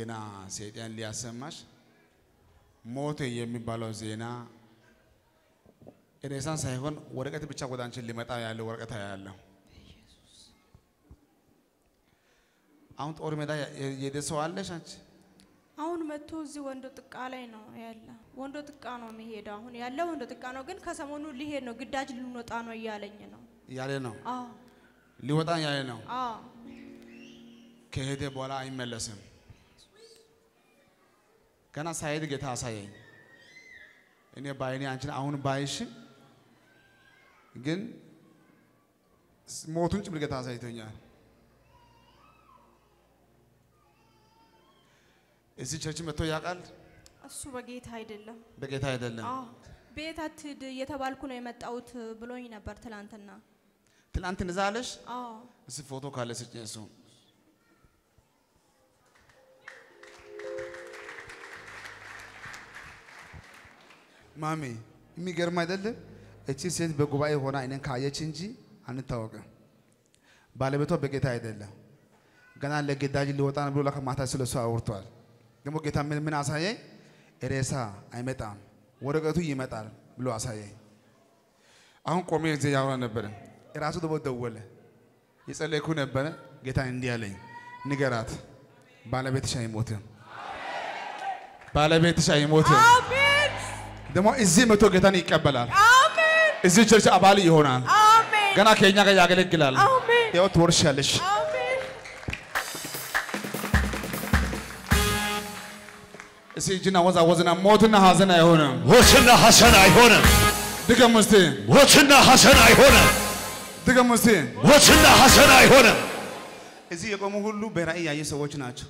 ዜና ሰይጣን ሊያሰማሽ ሞተ የሚባለው ዜና ሬሳን ሳይሆን ወረቀት ብቻ ወደ አንቺ ሊመጣ ያለው ወረቀት ያለው አሁን ጦር ሜዳ የሄደ ሰው አለሽ አንቺ? አሁን መጥቶ እዚህ ወንዶ ጥቃ ላይ ነው ያለ። ወንዶ ጥቃ ነው የሚሄደው። አሁን ያለ ወንዶ ጥቃ ነው፣ ግን ከሰሞኑ ሊሄድ ነው፣ ግዳጅ ልንወጣ ነው እያለኝ ነው። ያለ ነው አዎ ሊወጣ ያለ ነው። አዎ ከሄደ በኋላ አይመለስም። ገና ሳይሄድ ጌታ አሳየኝ። እኔ ባይኔ አንቺን አሁን ባይሽ ግን ሞቱን ጭምር ጌታ አሳይቶኛል። እዚህ ቸርች መጥቶ ያውቃል? እሱ በጌታ አይደለም። በጌታ አይደለም። አዎ ቤት አትሂድ እየተባልኩ ነው የመጣሁት ብሎኝ ነበር ትላንትና። ትናንት እንደዛ አለሽ? አዎ እስኪ ፎቶ ካለ ስጭኝ። እሱ ማሚ የሚገርም አይደለም? እቺ ሴት በጉባኤ ሆና እኔን ካየች እንጂ አንታወቅም። ባለቤቷ በጌታ አይደለም። ገና ለግዳጅ ሊወጣ ነው ብሎ ለካ ማታ ስለሱ አውርቷል። ደግሞ ጌታ ምን ምን አሳየኝ? ሬሳ አይመጣም ወረቀቱ ይመጣል ብሎ አሳየኝ። አሁን ቆሜ እዚህ ያወራ ነበረ። ራሱ ደግሞ ደወለ። የጸለይኩ ነበረ። ጌታ እንዲህ አለኝ፣ ንገራት ባለቤትሽ አይሞትም፣ ባለቤትሽ አይሞትም። አሜን ደግሞ እዚህ መቶ ጌታን ይቀበላል። አሜን እዚህ ቸርች አባል ይሆናል። አሜን ገና ከኛ ጋር ያገለግላል። አሜን ያው ትወርሻለሽ። አሜን እስኪ እጅና ወዛወዝና ሞትና ሀዘን አይሆንም። ሞትና ሐሰን አይሆንም። ድገም እስቲ፣ ሞትና ሐሰን አይሆንም። ድገም እስቲ። ሞትና ሐሰን አይሆንም። እዚህ የቆሙ ሁሉ በራእይ ያዩ ሰዎች ናቸው።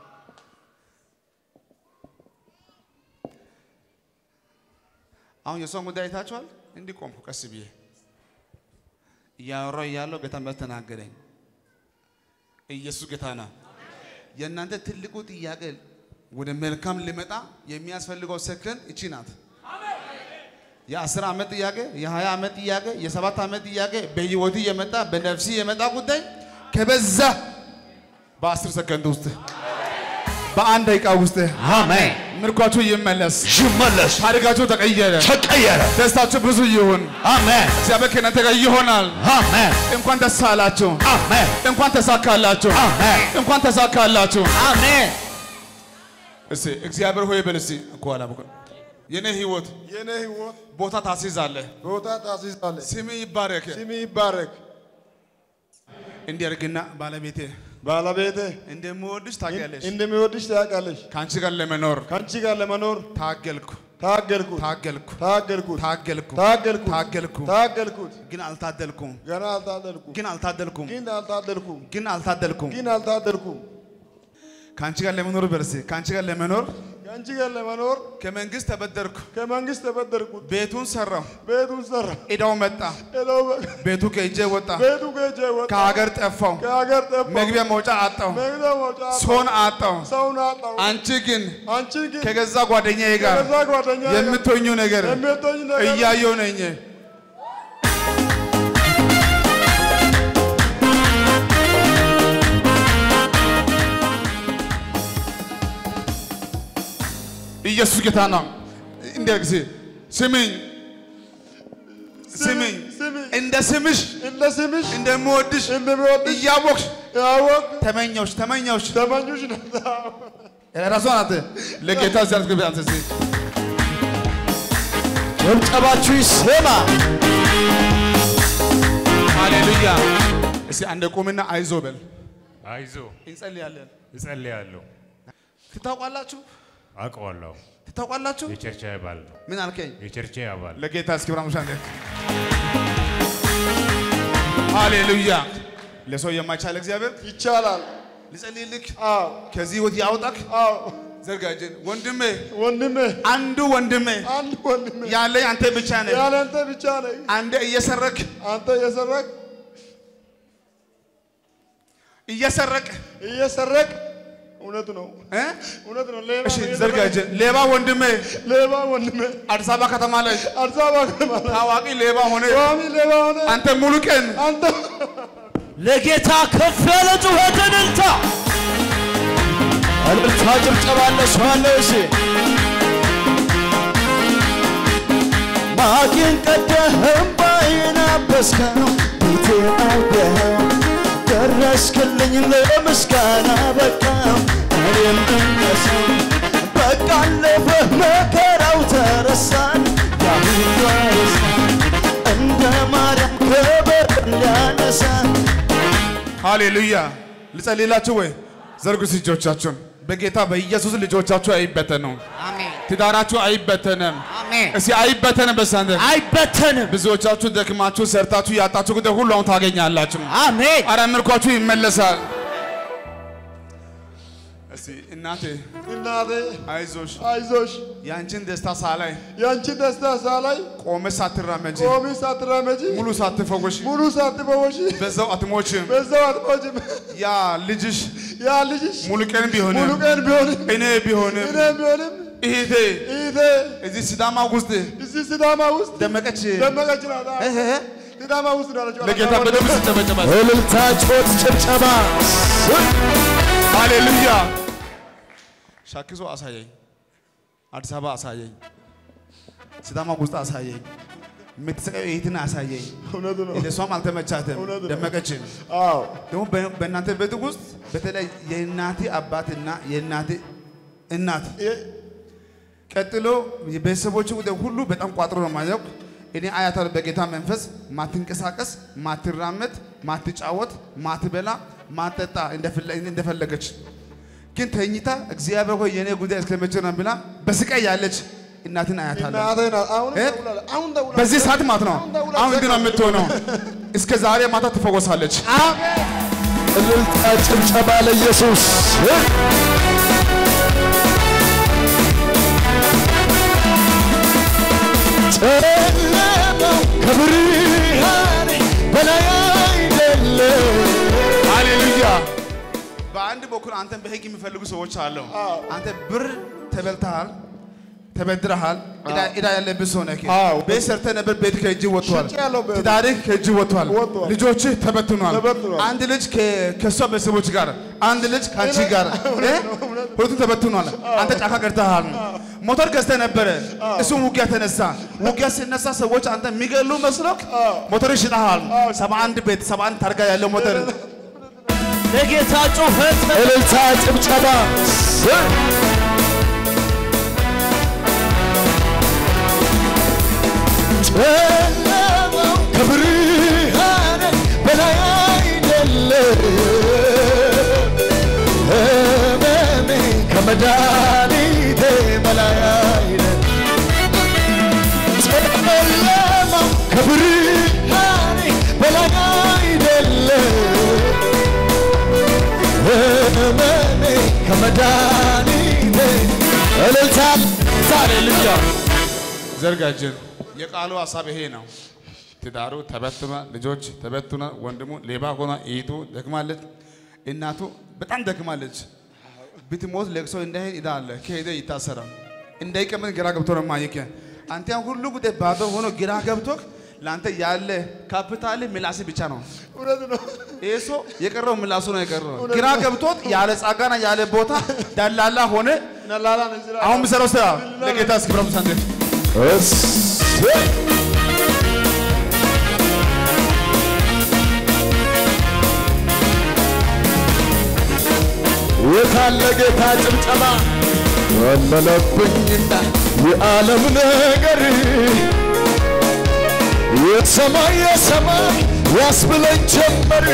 አሁን የሰውን ጉዳይ አይታችኋል። እንዲህ ቆምኩ ቀስ ብዬ እያወራሁ እያለሁ ጌታ መጥቶ ተናገረኝ። ኢየሱስ ጌታ ነው። የእናንተ ትልቁ ጥያቄ ወደ መልካም ሊመጣ የሚያስፈልገው ሰከን እቺ ናት። የአስር ዓመት ጥያቄ፣ የሀያ ዓመት ጥያቄ፣ የሰባት ዓመት ጥያቄ በህይወት የመጣ በነፍሲ የመጣ ጉዳይ ከበዛ በአስር ሰከንድ ውስጥ በአንድ ደቂቃ ውስጥ አሜን። ምርኳችሁ ይመለስ፣ ይመለስ፣ ታሪካችሁ ተቀየረ፣ ተቀየረ። ደስታችሁ ብዙ ይሁን። አሜን፣ እግዚአብሔር ከእናንተ ጋር ይሆናል። አሜን፣ እንኳን ደስ አላችሁ፣ አሜን፣ እንኳን ተሳካላችሁ፣ አሜን፣ እንኳን ተሳካላችሁ። አሜን። እስቲ እግዚአብሔር ሆይ በል እስቲ እኮ አላበቀ የኔ ህይወት የኔ ህይወት ቦታ ታስይዛለህ። ቦታ ታስይዛለህ። ስም ይባረክ። ስም ይባረክ። እንዲያርግና ባለቤቴ ባለቤቴ እንደምወድሽ ታውቂያለሽ። እንደሚወድሽ ታውቃለሽ። ከአንቺ ጋር ለመኖር ከአንቺ ጋር ለመኖር ታገልኩ ታገልኩት ታገልኩ ታገልኩት ታገልኩ ታገልኩት ታገልኩ ታገልኩት ግን አልታደልኩም ገና አልታደልኩም ግን አልታደልኩም ግን አልታደልኩም ግን አልታደልኩም ግን አልታደልኩም ከአንቺ ጋር ለመኖር በርሴ ከአንቺ ጋር ለመኖር ከአንቺ ጋር ለመኖር ከመንግስት ተበደርኩ ከመንግስት ተበደርኩት ቤቱን ሰራው ቤቱን ሰራ ዕዳው መጣ ሄደው በ- ቤቱ ከእጄ ወጣ ቤቱ ከእጄ ወጣ ከሀገር ጠፋው ከሀገር ጠፋ መግቢያ መውጫ አጣው መግቢያ መውጫ አጣሁ። ሰውን አጣው ሰውን አጣሁ አንቺ ግን አንቺን ግን ከገዛ ጓደኛዬ ጋር ከዛ ጓደኛ የምትሆኙ ነገር የምትሆኝ ነገር እያየሁ ነኝ ኢየሱስ ጌታ ነው። እንደ ጊዜ ስሚኝ ስሚኝ ስሚኝ እንደ ስምሽ እንደ ስምሽ እንደምወድሽ እንደሚወድሽ እያወቅሽ ያወቅ ተመኘውሽ ተመኘውሽ ተመኙሽ ነው ራሷ ናት ለጌታ ዚያት ግብ አንተ እዚህ ጭብጨባችሁ ይሰማ። ሃሌሉያ። እስቲ አንድ ቁምና አይዞ በል አይዞ እንጸልያለን። እጸልያለሁ። ትታውቃላችሁ አውቀዋለሁ። ትታውቃላችሁ። የቸርቼ አባል ነው። ምን አልከኝ? የቸርቼ አባል ለጌታ እስኪ ብራሙሻ ሃሌሉያ። ለሰው የማይቻል እግዚአብሔር ይቻላል ልጸልይልክ አዎ ከዚህ ህይወት ያውጣክ። አዎ ዘርጋጅን ወንድሜ፣ ወንድሜ አንዱ ወንድሜ አንድ ወንድሜ ያለኝ አንተ ብቻ ነህ። ያለ አንተ ብቻ ነህ አንተ እየሰረክ አንተ እየሰረቅ እየሰረቅ እየሰረቅ እውነት ነው እ? እውነት ነው ሌባ እሺ ነው እየሰረቅ። ዘርጋጅን ሌባ ወንድሜ ሌባ ወንድሜ አዲስ አበባ ከተማ ላይ አዲስ አበባ ከተማ ላይ ታዋቂ ሌባ ሆነ። ዋሚ ሌባ ሆነ አንተ ሙሉ ቀን አንተ ለጌታ ከፍ ያለ ጩኸትን እንታ እልልታ ጭብጨባ ለሰው አለ እሺ ማቄን ቀደህ እምባዬን አበስከው ቤቴን አየኸው ደረስክልኝ ለምስጋና በቃው እኔም እነሰው በቃ አለፈ መከራው ተረሳን ያሁኑ አይረሳን እንደ ማርያም ክብር ሊያነሳን ሃሌሉያ ልጸልይላችሁ ወይ ዘርጉ እጆቻችሁን በጌታ በኢየሱስ ልጆቻችሁ አይበተኑም አሜን ትዳራችሁ አይበተንም አሜን እስቲ አይበተንም በሳንተ አይበተንም ብዙዎቻችሁ ደክማችሁ ሰርታችሁ ያጣችሁ ጉዳይ ሁሉ አሁን ታገኛላችሁ አሜን አረ ምርኳችሁ ይመለሳል እስቲ እናቴ እናቴ አይዞሽ አይዞሽ የአንቺን ደስታ ሳላይ ያንቺን ደስታ ሳላይ ቆመ ሳትራመጂ ቆሚ ሳትራመጂ ሙሉ ሳትፈወሽ ሙሉ ሳትፈወሺ በዛው አትሞችም በዛው አትሞችም። ያ ልጅሽ ያ ልጅሽ ሙሉ ቀን ቢሆንም ሙሉ ቀን ቢሆንም እኔ ቢሆንም እኔ ቢሆንም እህቴ እህቴ እዚህ ሲዳማ ውስጥ እዚህ ሲዳማ ውስጥ ደመቀች ደመቀች ናት። እህ እህ። ሲዳማ ውስጥ ነው ያለችው። ለጌታ በደንብ ስጨበጨባል እልልታ ጮት ጭብጨባ ሃሌሉያ ሻኪሶ አሳየኝ አዲስ አበባ አሳየኝ ሲዳማ ውስጥ አሳየኝ የምትሰቀው እህትን አሳየኝ እውነቱ ነው። ለእሷም አልተመቻትም እውነት ነው። ደመቀችን አዎ ደግሞ በ- በእናንተ ቤት ውስጥ በተለይ የእናቴ አባትና የእናቴ እናት የ- ቀጥሎ የቤተሰቦች ጉዳይ ሁሉ በጣም ቋጥሮ ነው ማየው። እኔ አያታለሁ በጌታ መንፈስ ማትንቀሳቀስ፣ ማትራመድ፣ ማትጫወት፣ ማትበላ፣ ማትጠጣ እንደፈለ- እንደፈለገች ግን ተኝታ እግዚአብሔር ሆይ የኔ ጉዳይ እስከመቼ ነው ብላ በስቃይ ያለች እናትን አያታለሁ። እናቴ ናት። አሁን እ? ደውላለች። አሁን ደውላለች። በዚህ ሰዓት ማለት ነው። አሁን ደውላ አሁን ግን ነው የምትሆነው። እስከ ዛሬ ማታ ትፈወሳለች። እልልታ ጭብጨባ ለኢየሱስ ጨለማው ከብርሃኔ በላይ አይደለም ሃሌሉያ። በአንድ በኩል አንተን በህግ የሚፈልጉ ሰዎች አሉ። አንተ ብር ተበልተሃል፣ ተበድረሃል፣ ዕዳ- ዕዳ ያለብህ ሰው ነህ። አዎ። ቤት ሰርተህ ነበር፣ ቤት ከእጅ ወጥቷል። ሽጬያለሁ ቤት። ትዳርህ ከእጅ ወጥቷል። ወጥቷል። ልጆችህ ተበትኗል። ተበትኗል። አንድ ልጅ ከ- ከእሷ ቤተሰቦች ጋር፣ አንድ ልጅ ከአንቺ ጋር እ? ሁለቱም ተበትኗል። አንተ ጫካ ቀርተሃል። ሞተር ገዝተህ ነበረ፣ እሱም ውጊያ ተነሳ። ውጊያ ሲነሳ ሰዎች አንተ የሚገሉ መስሎክ ሞተር ሽጠሃል። ሰባ አንድ ቤት ሰባ አንድ ታርጋ ያለው ሞተር ለጌታ ጩኸት እልልታ ጭብጨባ ጨለማው ከብርሃኔ በላይ አይደለም ህመሜ ከመድኃኒቴ በላይ አይደለም ጨለማው ከብርሃኔ በላይ አይደለም ህመሜ ከመድኃኒቴ እልልታ ሃሌሉያ ዘርጋጅን የቃሉ ሀሳብ ይሄ ነው። ትዳሩ ተበትኗል፣ ልጆች ተበትኗል፣ ወንድሙ ሌባ ሆኗ፣ እህቱ ደክማለች፣ እናቱ በጣም ደክማለች። ብትሞት ለቅሶ እንዳይሄድ ዕዳ አለ፣ ከሄደ ይታሰራል። እንዳይቀመጥ ግራ ገብቶ ነው ማየክ አንተ ያን ሁሉ ጉዳይ ባዶ ሆኖ ግራ ገብቶክ ለአንተ ያለ ካፒታል ምላስ ብቻ ነው። እውነት ነው። ይህ ሰው የቀረው ምላሱ ነው የቀረው። ግራ ገብቶት ያለ ጸጋና ያለ ቦታ ደላላ ሆነ። ነላላ ነው እዚህ ላይ አሁን ምሰራው ስራ ለጌታ እስክብረም ሳንዴ እሰይ! የታለ ጌታ ጭብጨባ ወለለብኝና የዓለም ነገር የሰማይ የሰማይ ያስብለኝ ጀመር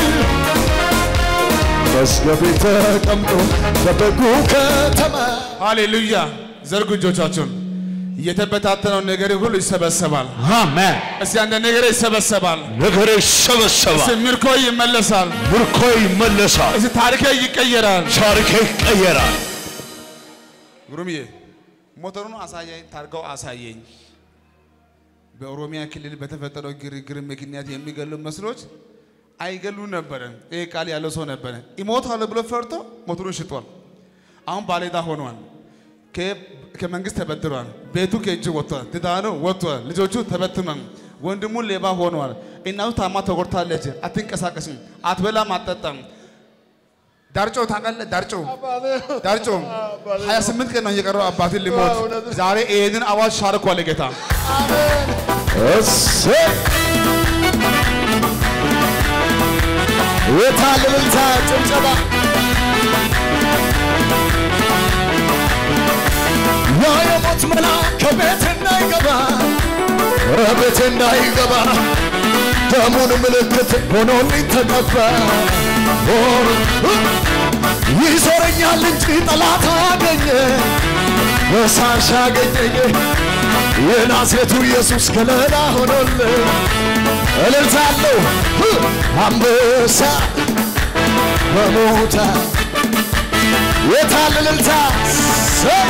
መዝገቤ ተቀምጦ በበጉ ከተማ ሃሌሉያ! ዘርጉ እጆቻችሁን። የተበታተነው ነገር ሁሉ ይሰበሰባል። አሜን እስቲ አንድ ነገር ይሰበሰባል። ነገር ይሰበሰባል እስቲ ምርኮ ይመለሳል። ምርኮ ይመለሳል እስቲ ታሪክ ይቀየራል። ታሪክ ይቀየራል ጉሩምዬ ሞተሩን አሳየኝ፣ ታርጋው አሳየኝ። በኦሮሚያ ክልል በተፈጠረው ግርግር ምክንያት የሚገሉ መስሎች አይገሉ ነበረ። ይሄ ቃል ያለው ሰው ነበረ። ይሞታል ብሎ ፈርቶ ሞተሩን ሽጧል። አሁን ባለዕዳ ሆኗል። ከ- ከመንግስት ተበድሯል። ቤቱ ከእጅ ወጥቷል። ትዳሩ ወጥቷል። ልጆቹ ተበትኗል። ወንድሙ ሌባ ሆኗል። እናቱ ታማ ተጎድታለች። አትንቀሳቀስም፣ አትበላም፣ አትጠጣም። ዳርጮ ታውቃለህ? ዳርጮ አባቴ ዳርጮ አባቴ 28 ቀን ነው እየቀረው አባትን ሊሞት እውነት ነው። ዛሬ ይሄንን አዋጅ ሻርኩ አለ ጌታ። አሜን እሰይ የታለ እልልታ ጭብጨባ ያ የሞት መልአክ ከቤት እንዳይገባ ቤት እንዳይገባ ደሙን ምልክት ሆኖልኝ ተቀባ ሆኖ ይዞረኛል እንጂ ጠላት አገኘ በሳሽ አገኘኝ የናዝሬቱ ኢየሱስ ከለላ ሆኖልኝ እልልታለሁ አንበሳ በሞታ የታል እልልታ ሰይ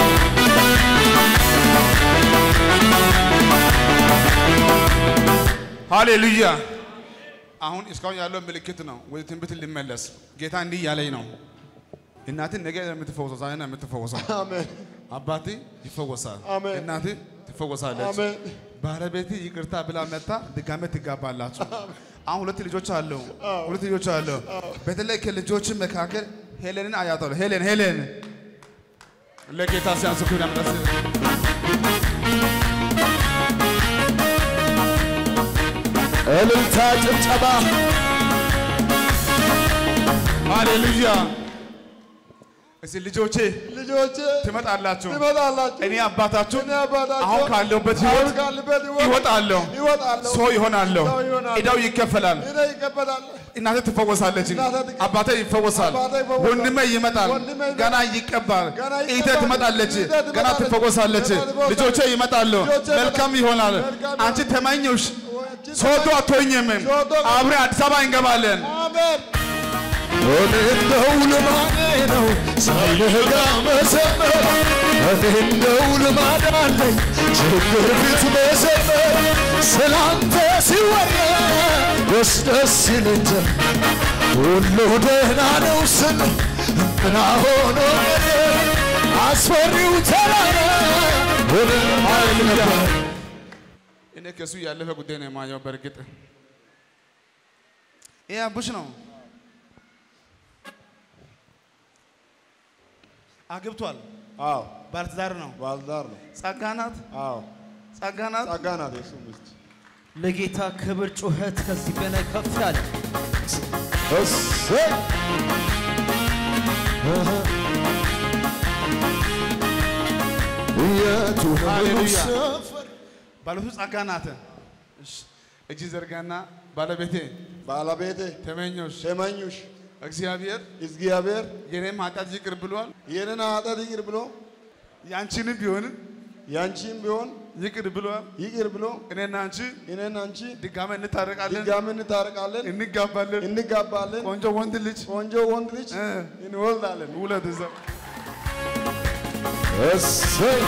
ሃሌሉያ። አሁን እስካሁን ያለው ምልክት ነው። ወደ ትንቢት ሊመለስ ጌታ እንዲህ እያለኝ ነው። እናትን ነገ የምትፈወሰው ዛሬ ነው የምትፈወሰው። አሜን አባቴ ይፈወሳል። አሜን። እናቴ ትፈወሳለች። አሜን ባለቤት ይቅርታ ብላ መታ ድጋሜ ትጋባላችሁ። አሁን ሁለት ልጆች አለው። ሁለት ልጆች አለው። በተለይ ከልጆች መካከል ሄሌንን አያታለሁ። ሄሌን ሄሌን ለጌታ ሲያንስ ኩና ምረስ እልልታ ጭብጨባ ሃሌሉያ። እስቲ ልጆቼ ልጆቼ ትመጣላችሁ፣ ትመጣላችሁ እኔ አባታችሁ እኔ አባታችሁ አሁን ካለሁበት አሁን ህይወት ካለበት ህይወት ይወጣለሁ፣ ይወጣለሁ ሰው ይሆናለሁ፣ ሰው ይሆናለሁ። ዕዳው ይከፈላል። እኔ ይቀበላል እናቴ ትፈወሳለች፣ እናቴ ትፈ- አባቴ ይፈወሳል፣ አባቴ ይፈወሳል፣ ወንድሜ ይመጣል፣ ወንድሜ ይመጣል፣ ገና ይቀባል፣ ገና እህቴ ይቀባል፣ ትመጣለች፣ እህቴ ገና ትመጣለች፣ ትፈወሳለች፣ ገና ትፈወሳለች፣ ልጆቼ ይመጣሉ፣ ልጆቼ መልካም ይመጣሉ፣ ይሆናል። መልካም አንቺ ተመኘሽ ወንጂ ሶዶ አትሆኝም፣ ሶዶ አብረን አዲስ አበባ እንገባለን። አሜን እኔ እንደው ልማዴ ነው ሳይነጋ መዘመር እኔ እንደው ልማድ አለኝ ችግር ፊት መዘመር ስላንተ ሲወራ ደስ ደስ ይለኛል ሁሉ ደህና ነው ስል እንትና ሆኖ ቀረ አስፈሪው ተራራ ሆነ ኃይል ነበር እኔ ከሱ ያለፈ ጉዳይ ነው የማየው። በእርግጥ ይህ አቡሽ ነው አግብቷል፣ አዎ ባለትዳር ነው፣ ባልዳር ነው ጸጋ ናት፣ አዎ ጸጋ ናት። ጸጋ ናት የሱ ሚስት ለጌታ ክብር ጩኸት ከዚህ በላይ ከፍ ያለ እሰይ የቱ ነው ሃሌሉያ። ሰፈር ባለቱ ጸጋ ናት። እሺ፣ እጅ ዘርጋና ባለቤቴ ባለቤቴ ተመኞሽ ተመኙሽ እግዚአብሔር እግዚአብሔር የኔም ኃጢአት ይቅር ብሏል፣ የኔን ኃጢአት ይቅር ብሎ ያንቺንም ቢሆንም ያንቺም ቢሆን ይቅር ብሏል። ይቅር ብሎ እኔና አንቺ እኔን አንቺ ድጋሜ እንታረቃለን፣ ድጋሚ እንታረቃለን እንጋባለን። እንጋባለን ቆንጆ ወንድ ልጅ ቆንጆ ወንድ ልጅ እ፣ እንወልዳለን ውለድ እዛ እሰይ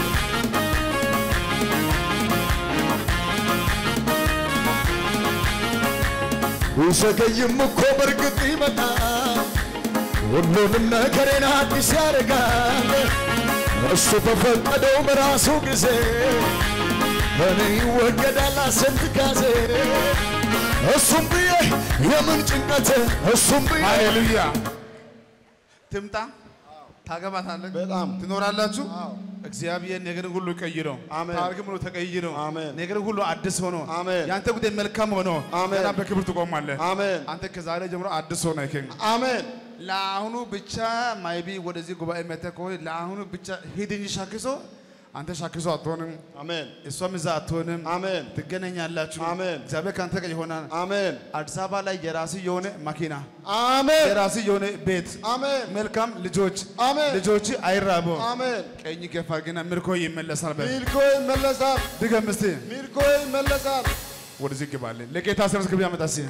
ቢዘገይም እኮ በእርግጥ ይመጣል፣ ሁሉንም ነገሬን አዲስ ያደርጋል። እሱ በፈቀደው በራሱ ጊዜ እኔ ይወገዳል አስንት ጋዜ እሱም ብዬ የምን ጭንቀት እሱም ብዬ ሃሌሉያ። ትምጣ፣ ታገባታለህ፣ በጣም ትኖራላችሁ። እግዚአብሔር ነገርን ሁሉ ቀይሮ አሜን። ታሪክም ሁሉ ተቀይሮ አሜን። ነገርን ሁሉ አዲስ ሆኖ አሜን። ያንተ ጉዳይ መልካም ሆኖ አሜን። ገና በክብር ትቆማለህ። አሜን አንተ ከዛሬ ጀምሮ አዲስ ሆነ ይከኝ አሜን ለአሁኑ ብቻ ማይቢ ወደዚህ ጉባኤ መጥተህ ከሆነ ለአሁኑ ብቻ ሂድ እንጂ ሻክሶ አንተ ሻክሶ አትሆንም፣ አሜን እሷም እዛ አትሆንም። አሜን ትገናኛላችሁ። አሜን። እግዚአብሔር ከአንተ ጋር ይሆናል። አሜን አዲስ አበባ ላይ የራስ የሆነ መኪና፣ አሜን የራስ የሆነ ቤት፣ አሜን መልካም ልጆች፣ አሜን ልጆች አይራቡ። አሜን ቀኝ ገፋ ግና ምርኮ ይመለሳል። በል ሚልኮ ይመለሳል ድገም እስቲ። ሚልኮ ይመለሳል ወደዚህ ግባለን። ለጌታ ስርስ ግብ ያመጣ እስቲ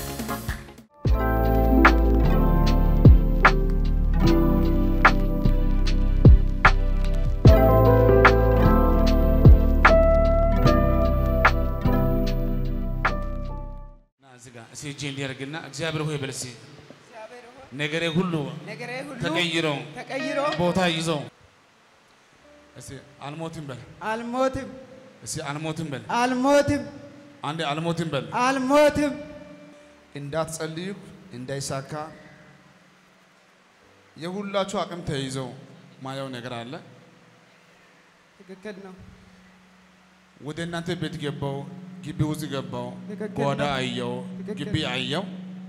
ና እዚህ ጋር እስቲ እጄ እንዲያደርግና እግዚአብሔር ሆይ በል እስቲ ነገሬ ሁሉ ነገሬ ሁሉ ተቀይሮ ተቀይሮ ቦታ ይዞ እስቲ አልሞትም በል አልሞትም እስቲ አልሞትም በል አልሞትም አንዴ አልሞትም በል አልሞትም እንዳትጸልዩ እንዳይሳካ የሁላችሁ አቅም ተይዘው ማየው ነገር አለ። ትክክል ነው። ወደ እናንተ ቤት ገባው፣ ግቢ ውስጥ ገባው፣ ትክክል ጓዳ ነው። አየው፣ ትክክል ግቢ ነው። አየው።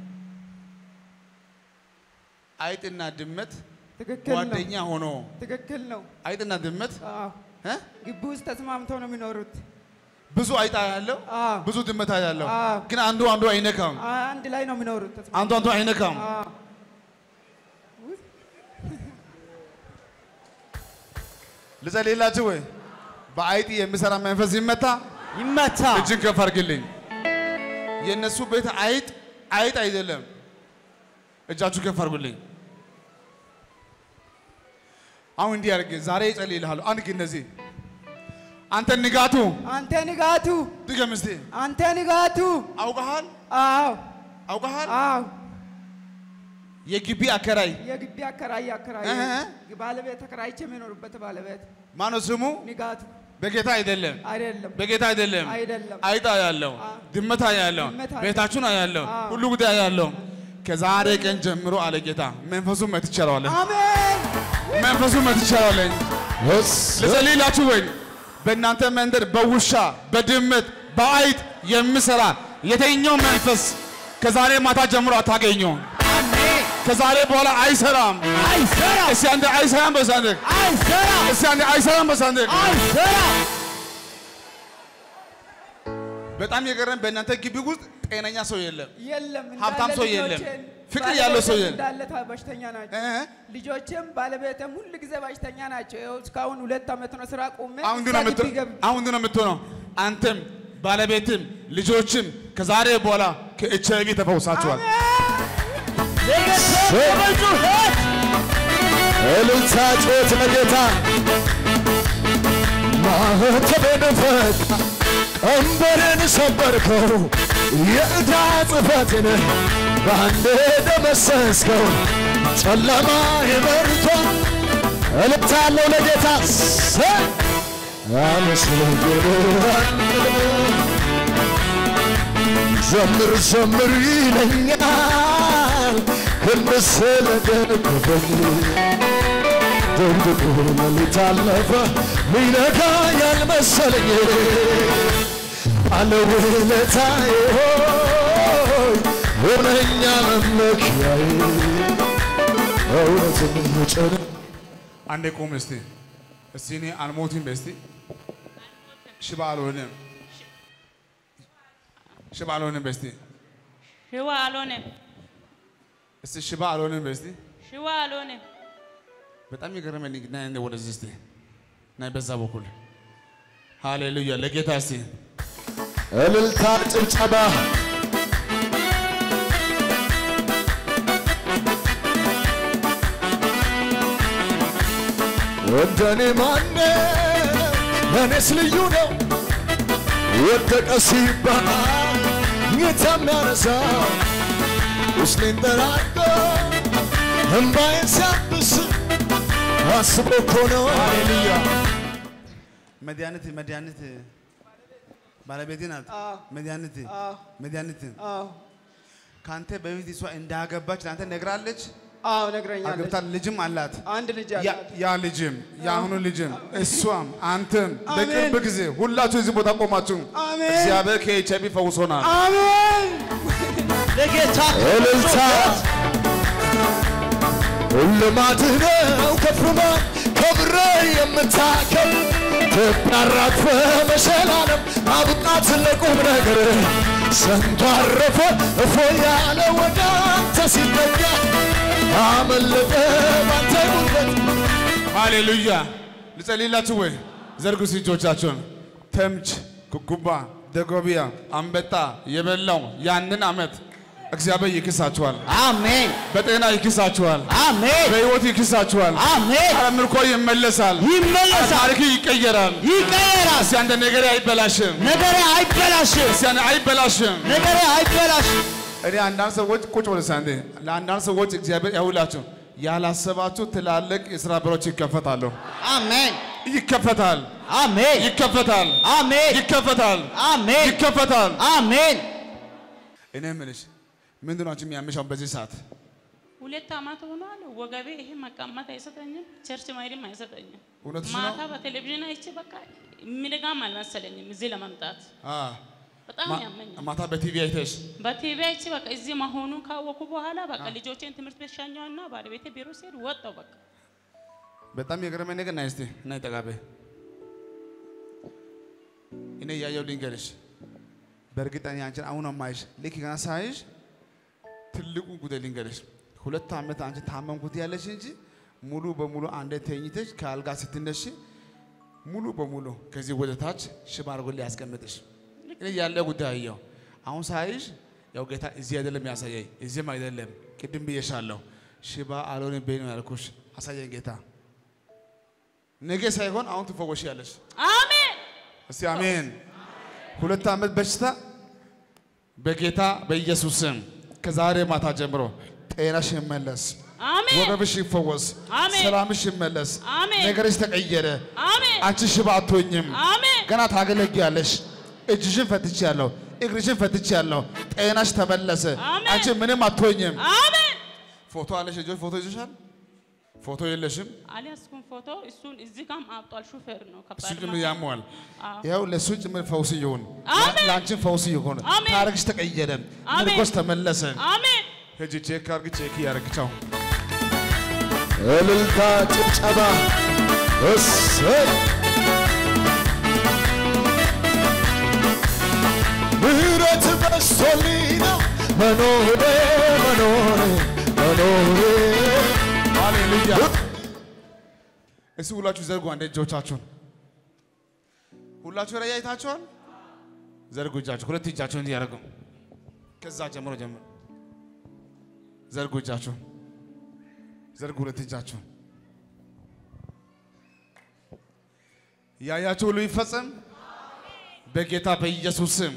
አይጥና ድመት ትክክል ነው። ጓደኛ ሆኖ ትክክል ነው። አይጥና ድመት አዎ እ? ግቢ ውስጥ ተስማምተው ነው የሚኖሩት። ብዙ አይጣ ያለው አዎ ብዙ ድመት ያለው አዎ። ግን አንዱ አንዱ አይነካም። አንድ ላይ ነው የሚኖሩት። ተስማ- አንዱ አንዱ አይነካም። አዎ ልጸልይላችሁ ወይ? በአይጥ የሚሰራ መንፈስ ይመታ። ይመታ። እጅን ከፍ አድርግልኝ። የእነሱ ቤት አይጥ አይጥ አይደለም። እጃችሁ ከፍ አድርጉልኝ። አሁን እንዲህ አድርግ። ዛሬ እጸልይልሃለሁ። አንድ ግን እነዚህ አንተ ንጋቱ አንተ ንጋቱ፣ ድገም እስቲ። አንተ ንጋቱ። አውቀሃል አዎ አውቀሃል። አዎ የግቢ አከራይ የግቢ አከራይ አከራይ እህ። ባለቤት ተከራይቼ የሚኖርበት ባለቤት ማነው ስሙ? ንጋቱ በጌታ አይደለም አይደለም በጌታ አይደለም አይደለም። አይጣ ያለው አ- ድመታ ያለው ድመት አለ። ቤታችሁን ያለው አ። ሁሉ ጉዳይ ያለው ከዛሬ ቀን ጀምሮ አለ ጌታ መንፈሱ መትቻለዋለህ አሜን መንፈሱ መትቻለዋለኝ እስ ልጸልይላችሁ ወይ በእናንተ መንደር በውሻ በድመት በአይጥ የሚሰራ የተኛው መንፈስ ከዛሬ ማታ ጀምሮ አታገኘውም። ከዛሬ በኋላ አይሰራም። አይሰራ እስቲ አንዴ አይሰራም በሳንደ አይሰራ እስቲ አንዴ አይሰራም በሳንደ አይሰራ በጣም የገረም በእናንተ ግቢ ውስጥ ጤነኛ ሰው የለም። የለም ሀብታም እንዳለ ሰው የለም። ልጆቼን ፍቅር ያለው ሰው ባለቤቴም የለም። እንዳለ ታ- በሽተኛ ናቸው። እ? ልጆቼም ባለቤቴም ሁል ጊዜ በሽተኛ ናቸው። ይኸው እስካሁን ሁለት ዓመት ነው ስራ ቆሜ አሁን ግን እዛ ነው ግቢ የምትሆነው። ገብቼ አሁን ግን ነው የምትሆነው። አንተም ባለቤትም ልጆችም ከዛሬ በኋላ ከኤች አይ ቪ ተፈውሳችኋል። እልልታ ጮት ለጌታ ማህተቤን ፈታ ቀንበሬን ሰበርከው የዕዳ ጽሕፈትን በአንድ ደመሰስከው ጨለማ የመርቶ እልልታ አለው ለጌታ ሰ ዘምር ዘምር ይለኛል ክንድ ስለደገፈኝ ድንድቁ ሌሊት አለፈ ሚነጋ ያልመሰለኝ ባለውለታዬ ሆይ ሁነኛ መመኪያዬ እውነትን ጭን አንዴ ቁም እስቲ። እስቲ እኔ አልሞትም በስቲ ሽባ አልሆንም ሽባ አልሆንም በስቲ ሽባ አልሆነም፣ እስቲ ሽባ አልሆንም በስቲ ሽባ አልሆነም። በጣም የገረመኝ ና እንደ ወደዚህ እስቲ ና በዛ በኩል ሃሌሉያ ለጌታ እስቲ እልልታ ጭብጨባ እንደኔ ማነ ለእኔስ ልዩ ነው ወደቀ ሲባል ጌታ የሚያነሳው ውስጤን ጠራርጎ እምባዬን ሲያብስ አስቦ እኮ ነው ሃሌሉያ መድኃኒት መድኃኒት ባለቤቴ ናት። አዎ። መድኃኒት አዎ። መድኃኒት አዎ ከአንተ በፊት እሷ እንዳገባች ለአንተ ነግራለች። አዎ ነግረኛለች። አግብታ ልጅም አላት። አንድ ልጅ ያ- አላት። ያ ልጅም የአሁኑ ልጅም እሷም አንተም አሜን። በቅርብ ጊዜ ሁላችሁ እዚህ ቦታ ቆማችሁ አሜን። እግዚአብሔር ከኤች አይ ቪ ፈውሶናል። አሜን ለጌታ እልልታ ልማድህ ነው ከፍማ ከብረ የምታከል ትናራግፈ መሸላለም አብቃት ለቁም ነገር ሰንቶ አረፈ እፎ ያለ ወደ አንተ ሲጠጋ አመለጠ ባንተ ጉልበት ሃሌሉያ ልጸልይላችሁ ወይ? ዘርጉ እጆቻችሁን። ተምች፣ ኩኩባ፣ ደጎቢያ፣ አንበጣ የበላው ያንን ዓመት እግዚአብሔር ይክሳችኋል። አሜን በጤና ይክሳችኋል። አሜን በሕይወት ይክሳችኋል። አሜን ኧረ ምርኮ ይመለሳል። ይመለሳል ታሪክ ይቀየራል። ይቀየራል እስቲ አንተ ነገር አይበላሽም። ነገሬ አይበላሽም እስቲ አንተ አይበላሽም። ነገሬ አይበላሽም እኔ አንዳንድ ሰዎች ቁጭ ብሎ ሳንዴ ለአንዳንድ ሰዎች እግዚአብሔር ያውላችሁ ያላሰባችሁ ትላልቅ የሥራ በሮች ይከፈታሉ። አሜን ይከፈታል፣ አሜን ይከፈታል፣ አሜን ይከፈታል፣ አሜን ይከፈታል። አሜን እኔ የምልሽ ምንድን ነው አንቺ የሚያምሻው በዚህ ሰዓት? ሁለት ዓመት ሆኗል። ወገቤ ይሄ መቀመጥ አይሰጠኝም፣ ቸርች መሄድም አይሰጠኝም። እውነትሽ ማታ ነው? በቴሌቪዥን አይቼ በቃ የሚነጋም አልመሰለኝም እዚህ ለመምጣት አ በጣም ማ- ያመኛል። ማታ በቲቪ አይተሽ በቲቪ አይቼ በቃ እዚህ መሆኑን ካወኩ በኋላ በቃ ልጆቼን ትምህርት ቤት ሻኘውና ባለቤቴ ቢሮ ሲሄድ ወጣው በቃ በጣም የገረመኝ ነገር ናይ እስቲ ናይ ጠጋቤ እኔ እያየሁ ልንገርሽ፣ በእርግጠኛ አንቺን አሁን ማይሽ ልክ ገና ሳይሽ ትልቁን ጉዳይ ልንገርሽ። ሁለት ዓመት አንቺ ታመምኩት ያለሽ እንጂ ሙሉ በሙሉ አንዴ ተኝተሽ ከአልጋ ስትነሽ ሙሉ በሙሉ ከዚህ ወደ ታች ሽባ አድርጎ ሊያስቀምጥሽ እኔ ያለ ጉዳይ አየሁ። አሁን ሳይሽ ያው ጌታ እዚህ አይደለም ያሳየኝ፣ እዚህም አይደለም ቅድም ብዬሻለሁ። ሽባ አልሆንም በይ ነው ያልኩሽ። አሳየኝ ጌታ። ነገ ሳይሆን አሁን ትፈወሽ ያለሽ። አሜን እስቲ አሜን። ሁለት ዓመት በሽታ በጌታ በኢየሱስ ስም ከዛሬ ማታ ጀምሮ ጤናሽ ይመለስ፣ አሜን ወገብሽ ይፈወስ፣ አሜን። ሰላምሽ ይመለስ፣ አሜን። ነገርሽ ተቀየረ። አሜን አንቺ ሽባ አትሆኝም። አሜን ገና ታገለግያለሽ። እጅሽን ፈትቻለሁ፣ እግርሽን ፈትቻለሁ። ጤናሽ ተመለሰ። አሜን። አንቺ ምንም አትሆኝም። አሜን ፎቶ አለሽ? ልጆች ፎቶ ይዘሻል? ፎቶ የለሽም? አልያዝኩም ፎቶ እሱን እዚህ ጋም አብጧል ሹፌር ነው እሱ ከባድ ጭምር መኪና። ያመዋል። አዎ። ያው ለእሱ ጭምር ፈውስ ይሁን፣ አሜን። ለአንቺን ፈውስ ይሁን። አሜን። ታሪክሽ ተቀየረ፣ አሜን። ምርኮሽ ተመለሰ። አሜን ሂጂ ቼክ አድርጊ፣ ቼክ እያደረግቻው እልልታ፣ ጭብጨባ፣ እሰይ ምህረት በስቶልኝ ነው መኖሬ መኖሬ መኖሬ ሃሌሉያ። እስቲ ሁላችሁ ዘርጉ አንዴ እጆቻችሁን። ሁላችሁ ራእይ አይታችኋል? ዘርጉ እጃችሁ፣ ሁለት እጃችሁን እንዲህ ያደርጉ። ከዛ ጀምሮ ጀምሮ ዘርጉ እጃችሁን፣ ዘርጉ ሁለት እጃችሁን። ያያችሁ ሁሉ ይፈጸም በጌታ በኢየሱስ ስም።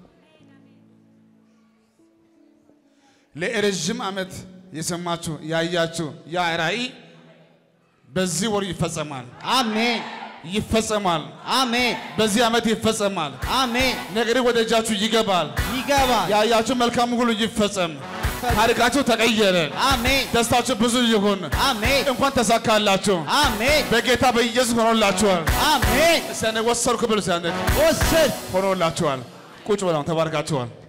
ለረዥም ዓመት የሰማችሁ ያያችሁ ያ ራእይ በዚህ ወር ይፈጸማል፣ አሜን ይፈጸማል። አሜን በዚህ ዓመት ይፈጸማል። አሜን ነገር ወደ እጃችሁ ይገባል። ይገባል ያያችሁ መልካም ሁሉ ይፈጸም። ታሪካችሁ ተቀየረ። አሜን ደስታችሁ ብዙ ይሁን። አሜን እንኳን ተሳካላችሁ። አሜን በጌታ በኢየሱስ ሆኖላችኋል። አሜን እስቲ አንዴ ወሰድኩ ብሉ። እስቲ አንዴ ወሰድ ሆኖላችኋል። ቁጭ ብለው ተባርካችኋል።